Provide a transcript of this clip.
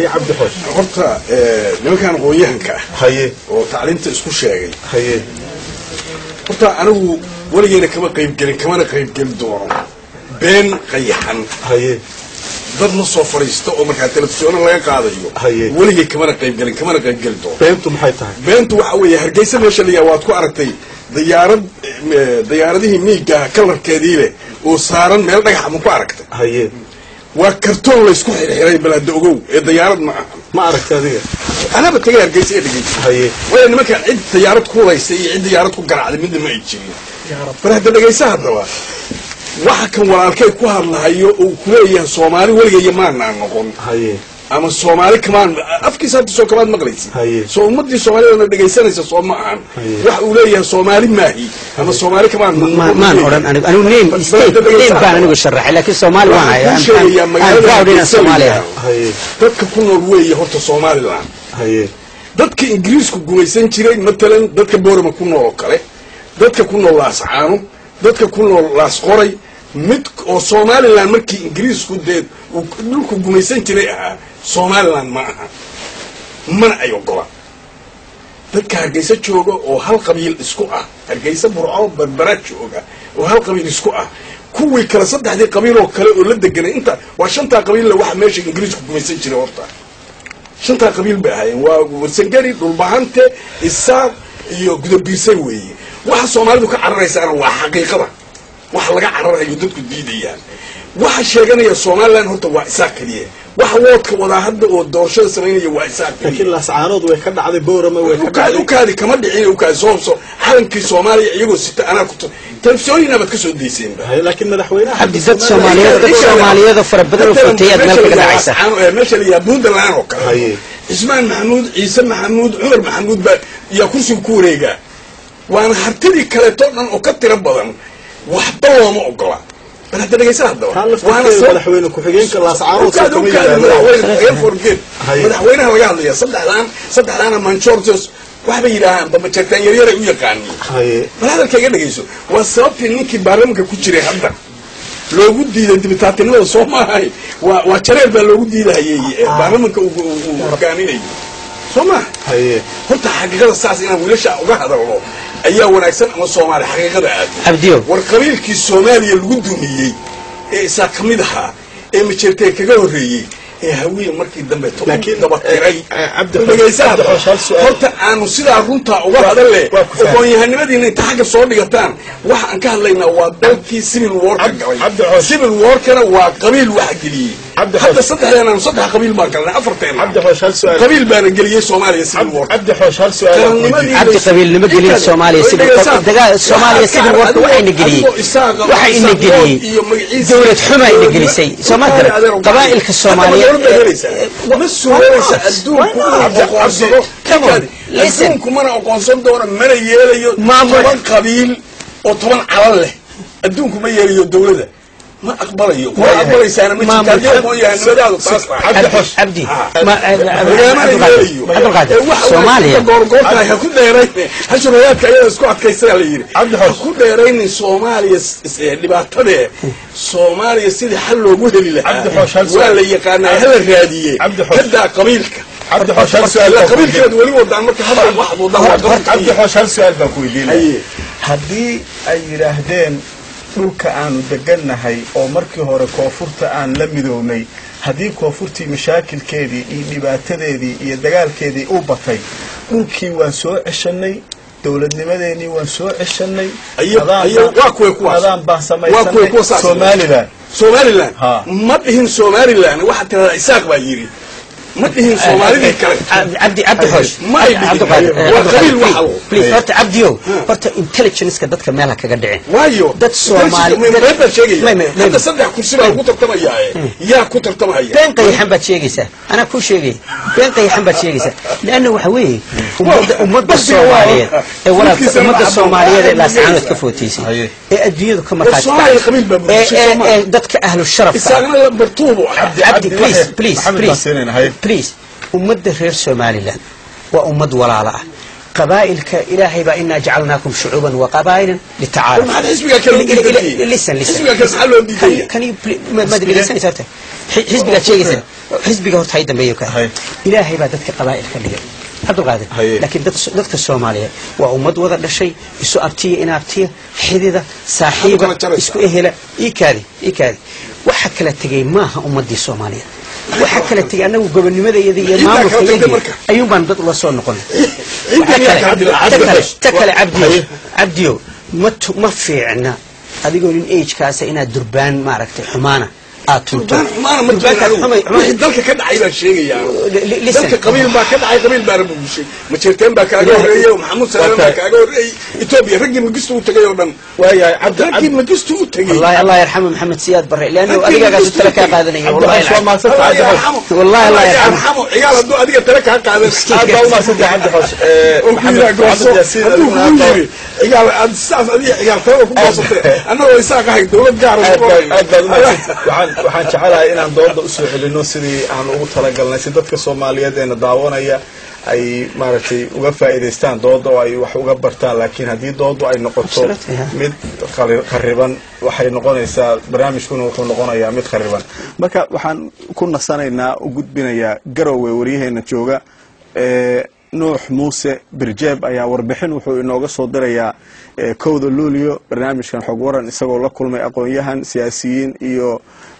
cabdi xoosh horta nimankan aqoon-yahanka ah haye oo tacliinta isku sheegay haye horta anigu weligeyna kama qaybgelin kamana qaybgeli doono been qayaxan haye dad la soo fadhiista oo markaa telefisyoona laga qaadayo Haye. weligay kamana qaybgelin kamana qaybgeli doono beentu maxay tahay beentu waxa weeye hargeysa meesha layaa waad ku aragtay dayaarad eh, dayaaradihii miigaha kalarkeedii leh oo saaran meel dhagaxa ma ku aragtay haye waa kartoon laysku xirxiray balaada ogow ee dayaarad ma aha ma aragta adiga anaba tagay hargeysa ee dhegeysa haye waya nimankaan cid dayaarad ku huraysa iyo cid dayaarad ku garacday midna ma ay jirin bar hadda dhegaysa haddaba waxa kan walaalkay ku hadlahayo uu kuleeyahay soomaali weligaya maanaan noqon haye ama soomaali kamaan afkiisa hadda soo kamaad maqlaysi Haye. soo ummadii soomaalidana dhegaysanaysa soo ma ahan Haye. waxa uu leeyahay soomaali maahi ama soomaali kamaan Ma- maan odhan anigu anigu name state name baan anigu sharaxay laakiin soomaali waan hayaa Waxaan kuu sheegayaa I'm magaalada proud inaan soomaali ahay Hargeysa haye dadka ku nool weeye horta somaliland haye dadka ingiriisku gumaysan jiray matalan dadka boorama ku nool oo kale dadka ku nool laascaano dadka ku nool laasqoray mid oo somalilan markii ingiriisku dee uu dhulku gumaysan jiray ahaa somalilan ma aha mana ay ogola dadka hargeysa jooga oo hal qabiil isku ah hargeysa burco berbera jooga oo hal qabiil isku ah kuwii kale saddexdii qabiil oo kale oo la deganay inta waa shantaa qabiilla waxa meesha ingiriisku gumaysan jiray horta shantaa qabiil bay ahaayeen waa warsangeri dhulbahante isaaq iyo gudabiirsay weeye waxa soomaalidu ka cararaysaana waa xaqiiqada waxa laga cararayo dadku diidayaan waxa sheeganaya somalilan horta waa isaaq keliya waxa woodka wadaa hadda oo doorashada samaynaya waa isaaq laakiin keliya laascaanood way ka dhacday boorama way ka ukaadi dhacday ukaadi kama dhicin ukaadi soobso calankii soomaaliya iyagoo sita anaa ku telefisyoonina baad ka soo dayseenba haye laakiin madaxweynaha cabdi dad soomaaliyeed dad soomaaliyeed fara badan oo footeeyaad meel kaga dhacaysa meesha la yahaa puntland oo kale Haye. cismaan maxamuud ciise maxamuud cumar maxamuud baa yaa kursiga ku wareegaa waana hartidii kaleeto dhan oo ka tiro badan waxba looma ogola bal hadda dhegeysa haddaba taa laftirkeeda madaxweyne ku-xigeenka laascaanood soo ukaadi kama ukaadi yidhahdaan madaxweyne air forget Haye. madaxweynaha laga hadlaya saddexdaan saddexdaana manchortos waxbay yidhaahaan bamajartaan yaryaray u yaqaaniin haye bal hadalka iga dhegayso waa sababtii ninkii baarlamanka ku jiray hadda loogu diiday dibitaatinimada soo maahay waa waa jareer baa loogu diidahayey ee baarlamanka uu uu- uu hogaaminayo soo maaha haye horta xaqiiqada saas inaan wiilasha uga hadalno ayaa wanaagsan ama soomaali xaqiiqada aad cabdiyo war qabiilkii soomaaliya lagu dumiyey ee isaa ka mid ahaa ee majeertee kaga horreeyey ee hawiye markii dambe Laakiin, dabatiray eh, eh, Cabdi Xoosh- dhegaysaha Cabdi Xoosh, hal su'aal. horta aanu sidaa runtaa uga hadalle waa ku fahmay. aqoon-yahanimadiina inta xagga soo dhigataan waxa aan ka hadlaynaa waa dalkii civil warka Cabdi- galay Cabdi Xoosh. civil warkana waa qabiil waxa geliyey Cabdi hadda Xoosh. saddexdeen aanu saddex qabiil baan galnay afarteen cabdi xoosh hal su-aal qabiil baana geliyey soomaaliya civil war cabdi xoosh hal su-aal aan ku weydiiyey. cabdi qabiilnimo gelin soomaaliya sidii dagaa soomaaliya sidii warka waxayna geliyey waxayna geliyey dowlad xuma ayna gelisay sooma garan qabaa'ilka soomaaliyeed ma suuraysa adduunku inuu Cabdi- aqoonsado Come on, listen. adduunku mana aqoonsan doono mana yeelayo Maamul- toban qabiil oo toban calan leh adduunku ma yeelayo dowlada ma aqbalayo waa Waayahay. aqbalaysaana ma jirta Maamul- haddii aqoon-yahanimadaadu taas tahay Cabdi Xoosh. cabdi Ah. ma- lagamana yeelayo cabdulqaadir Ee, waxa soomaaliya waa goorgoortahay ha ku dheerayne hashurayaadka ayada isku adkaysanaa la yidhi Cabdi ha Xoosh. ku dheeraynin soomaaliya s- s- ee, dhibaatadee soomaaliya sidii xal loogu heli lahaa Cabdi Xoosh, hal waa su'aal. la yaqaanaa hala raadiye Cabdi Xoosh. kadaa qabiilka cabdi xoosh hal su-aal ila baan ku weydiiyey. qabiilkeed weli wadaan marka hadda wax wadaan waa cabdi qabiilka xoosh hal su-aal baan ku weydiinaya Haye. haddii ay yidhaahdeen dhulka aanu degannahay oo markii hore koonfurta aan la midownay haddii koonfurtii mashaakilkeedii iyo dhibaatadeedii iyo dagaalkeedii u batay dhulkii waan soo ceshanay dowladnimadeenii waan soo ceshanay Ayo- adaan ayo, baan- waa kuway kuwaas. adaan baan Waa kuway kuwa samaysanay saas. somalilan somalilan Ha. ma dhihin somalilan waxaa tiradaa isaaq baa yidhi ma dhihin soomaalidii kale cabdi cabdi xoosh Ma ay dhigin. cabdiqaadir Waa qabiil waxa uu. please horta cabdiyo horta intelligenceka dadka meelha kaga dhicin waayo Dad Soomaali- been baa May- sheegaya may- may- hadda saddex kursi baa lagu tartamaya yaa ku tartamaya been qayaxan baad sheegaysaa anaa kuu sheegay been qayaxan baad sheegaysaa leanna waxa weeye ummadda ummadda Waqtiga soomaaliyeed waa- ee walaalka dhulkiisa ummadda ma soomaaliyeed ee caddo. laascaanood ka footaysay Haye. ee adduunyadu ka markhaati Soomaaliya kacay qabiil baa ee bulshay ee Soomaaliya. ee dadka ahlu sharafka ah isaagna lambartuubu ah cabdi Cabdi please Waxay- please Maxamed please baan siinayna, haye. please ummadda reer somaliland waa ummad walaala ah qabaa'ilka ilaahay baa inaa jacalnaakum shucuuban wa qabaa'ilan litacaarafu maxaad xisbigaa kale u diidantihiin listen listen xisbigaa kale maxaa loo diidaya kan maad dhegeysanaysa horta Xi- xisbigaad sheegaysa xisbiga horta hay dambeeyo ka Hay. ilaahay baa dadka qabaa'il ka dhigay cabdulqaadir Haye. laakiin dad- dadka soomaaliyeed waa ummad wada dhashay isu abtiya inaabtiya xidida saaxiiba kala jaraysaa. isku ehela iikaadi iikaadi waxa kala tegey maaha ummadii soomaaliyeed waxa kala tegey annagu gobonimadayada iyo Ciddaa kala tagtay maamulkayagii marka. ayuun baan dad ula soo noqonay Ciddaa Waxa yaa kale- ka hadli lahaa. ta kale- ta kale cabdiyo Haye. cabdiyo ma tu- ma fiicna adigoo nin agekaasa inaad durbaan maaragtay xumaana aad tunto Durbaan xumaana ma Durbaankaas jiraan xumay- xumay- wixii dalka ka dhacay baan sheegayaa Li- li- listen. dalka qabiil baa ka dhacay qabiil baana bugushay majeerteen baa kaaga Ilaahay- horreeyey maxamuud salaam baa Okay. kaaga horreeyey etoobiya raggii magistu u tagay oo dhan waayahay cabdi raggii magistu u tagay والله الله يرحمه محمد سياد بري لانه Raggii adiga magistu قاعد u تلك tagay. قادني Cabdi والله Xasan waa العظيم. mahadsantahay Allah cabdi xoosh yarxamo. والله الله Allah يرحمه. yarxamo. ciyaal hadduu adiga tale kaa qaadan aad baa umahadsantahay cabdi xoosh Eh, oo maxamed kuyiraa gooso maxamed yaasiin hadduu adiguna kugu aad yiri ciyaal aad saas adiga ciyaal talada ku goosatay annagoo isaaq ahay dowlad gaara aad ugu baad qorayna. aad baad umahadsan waxaan waxaan jecelahay inaan dooda usoo celino sidii aan ugu talagalnay si dadka soomaaliyeed eena daawanaya ay maaragtay uga faa'iidaystaan dooda oo ay wax uga bartaan laakiin haddii doodu ay noqoto Absolutely, yeah. mid khari- khariban waxay noqonaysaa barnaamijkuna wuxuu noqonayaa mid khariban marka waxaan ku nasanaynaa u gudbinayaa garowe waryaheena jooga ee nuux muuse birjeeb ayaa warbixin wuxuu inooga soo dirayaa ee kowda luulyo barnaamijkan xog waran isagoo la kulmay aqoon-yahan siyaasiyiin iyo